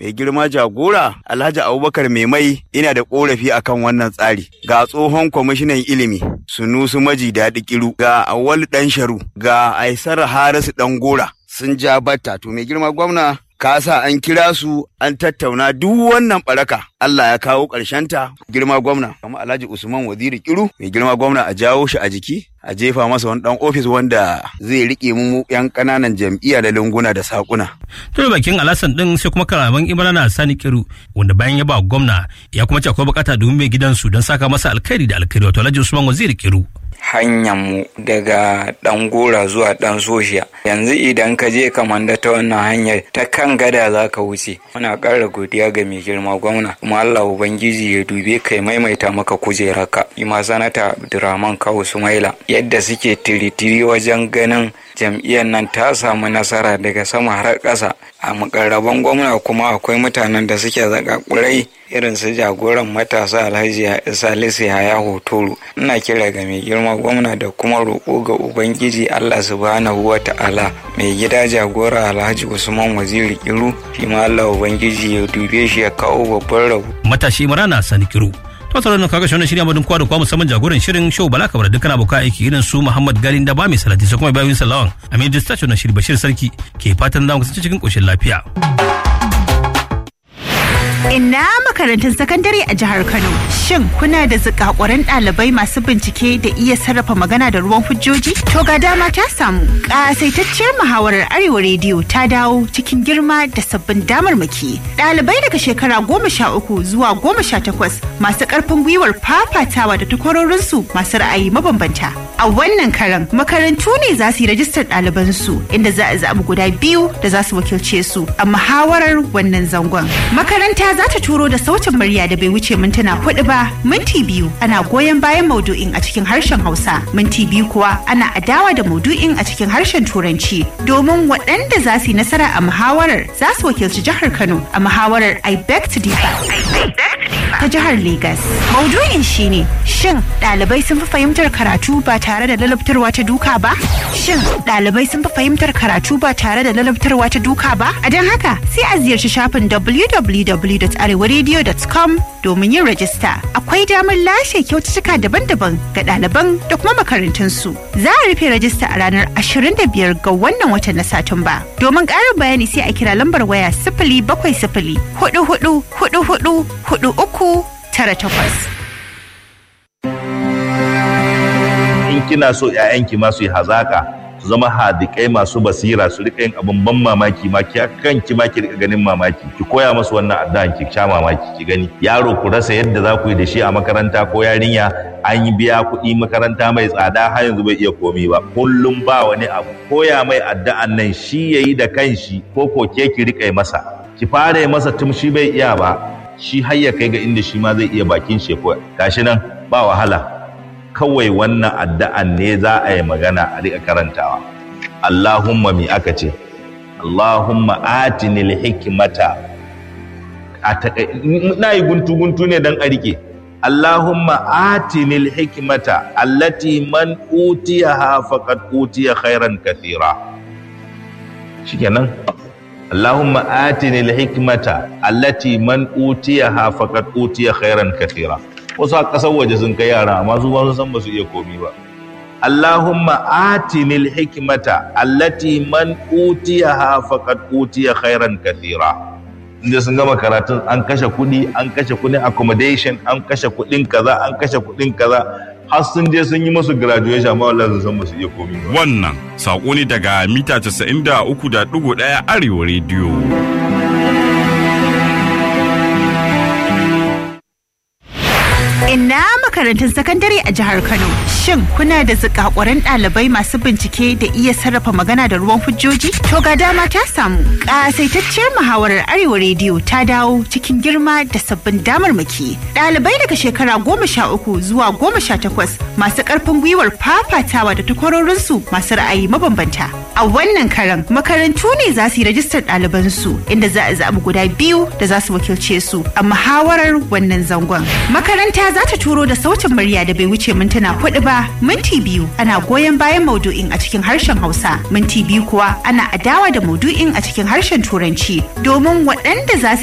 mai girma jagora Alhaji Abubakar Maimai ina da korafi akan wannan tsari ga tsohon kwamishinan ilimi Sunusu Maji Daɗi Kiru ga Awal Dan Sharu ga Aisar Harisu Dan Gora sun ja batta to mai girma gwamna ka sa an kira su an tattauna duk wannan baraka Allah ya kawo ta girma gwamna kamar Alhaji Usman Waziri Kiru mai girma gwamna a jawo shi a jiki a jefa masa wani dan ofis wanda zai rike mu yan kananan jam'iyya da lunguna da sakuna tun bakin alasan din sai kuma kalaman imrana sani kiru wanda bayan ya ba gwamna ya kuma ce akwai bukata domin mai gidansu don saka masa alkhairi da alkhairi wato Alhaji Usman Waziri Kiru mu daga ɗan gora zuwa ɗan soshiya yanzu idan ka je kamanda ta wannan hanyar ta kan gada za ka wuce muna ƙara godiya ga mai girma gwamna kuma allah ubangiji ya dube kai maimaita maka kujerarka ima sanata abdurrahman kawu sumaila yadda suke tiritiri wajen ganin jam'iyyar nan ta samu nasara daga sama har ƙasa a mukarraban gwamna kuma akwai mutanen da suke zakakurai irin su jagoran matasa alhaji salisu yaya hotoro ina kira ga mai girma gwamna da kuma roƙo ga ubangiji allah subhanahu wa ta'ala mai gida jagora alhaji usman waziri kiru shi ma allah ubangiji ya dube shi ya kawo babban rabu matashi marana sani kiru to tare da kaga shirin shirya madun kwa da kwa musamman jagoran shirin show bala kabar dukkan abokan aiki irin su muhammad galin da ba mai salati sai kuma bayan salawan amin distacho na shiri bashir sarki ke fatan zamu kasance cikin koshin lafiya Ina makarantun sakandare a jihar Kano. Shin kuna da zikakuran ɗalibai masu bincike da iya sarrafa magana da ruwan hujjoji? To ga dama ta samu. Ƙasaitacciyar muhawarar Arewa Rediyo ta dawo cikin girma da sabbin damarmaki. Ɗalibai daga shekara goma sha uku zuwa goma sha takwas masu ƙarfin gwiwar fafatawa da takwarorinsu masu ra'ayi mabambanta. A wannan karan makarantu ne za su yi rajistar ɗalibansu inda za a zaɓi guda biyu da za su wakilce su a muhawarar wannan zangon. Makaranta za ta turo da sautin murya da bai wuce mintuna hudu ba minti biyu ana goyon bayan maudu'in a cikin harshen hausa minti biyu kuwa ana adawa da maudu'in a cikin harshen turanci domin waɗanda za su yi nasara a muhawarar za su wakilci jihar kano a muhawarar i beg to differ ta jihar Legas. Maudu'in shine shin ɗalibai sun fi fahimtar karatu ba tare da lalabtarwa ta duka ba? Shin ɗalibai sun fi fahimtar karatu ba tare da lalabtarwa ta duka ba? A don haka sai a ziyarci shafin www.arewaradio.com domin yin rajista. Akwai damar lashe kyaututtuka daban-daban ga ɗaliban da kuma makarantunsu. Za a rufe rajista a ranar 25 ga wannan watan na Satumba. Domin ƙarin bayani sai a kira lambar waya sifili bakwai sifili hudu hudu hudu hudu hudu uku tara takwas. In kina so 'ya'yanki ma su yi hazaka su zama hadikai masu basira su rika yin abin ban mamaki ma ki kanki ma ki rika ganin mamaki ki koya musu wannan addu'an ki sha mamaki ki gani yaro ku rasa yadda za ku yi da shi a makaranta ko yarinya an yi biya kuɗi makaranta mai tsada har yanzu bai iya komi ba kullum ba wani abu koya mai addu'an nan shi yayi da kanshi ko ko ke ki rika masa ki fara yi masa tun shi bai iya ba shi har ya kai ga inda shi ma zai iya bakin shi ko gashi nan ba wahala kawai wannan addu'an ne za a yi magana a riƙa karantawa. Allahumma mi aka ce, Allahumma atinil hikimata, na yi guntu-guntu ne don a riƙe. Allahumma atinil hikimata, allati man utiya ha faqad utiya khairan kathira. Shikenan. Allahumma atinil hikimata, allati man utiya ha faqad utiya khairan kathira. wasu a ƙasar waje sun kai yara amma su ba su san ba su iya komi ba Allahumma atinil hikmata allati man utiyaha faqad utiya khairan kathira inda sun gama karatun an kashe kuɗi an kashe kuɗin accommodation an kashe kuɗin kaza an kashe kuɗin kaza har sun je sun yi musu graduation amma wallahi sun san ba su iya komi ba wannan sako ne daga mita 93.1 arewa rediyo Ina makarantun sakandare a jihar Kano. Shin kuna da zikakuran ɗalibai masu bincike da iya sarrafa magana da ruwan hujjoji? To ga dama ta samu. Ƙasaitacciyar muhawarar Arewa Rediyo ta dawo cikin girma da sabbin damarmaki. Ɗalibai daga shekara goma sha uku zuwa goma sha takwas masu ƙarfin gwiwar fafatawa da takwarorinsu masu ra'ayi mabambanta. A wannan karan makarantu ne za su yi rajistar ɗalibansu inda za a zaɓi guda biyu da za su wakilce su a muhawarar wannan zangon. Makaranta za ta turo da sautin murya da bai wuce mintuna hudu ba minti biyu ana goyon bayan maudu'in a cikin harshen hausa minti biyu kuwa ana adawa da maudu'in a cikin harshen turanci domin waɗanda za su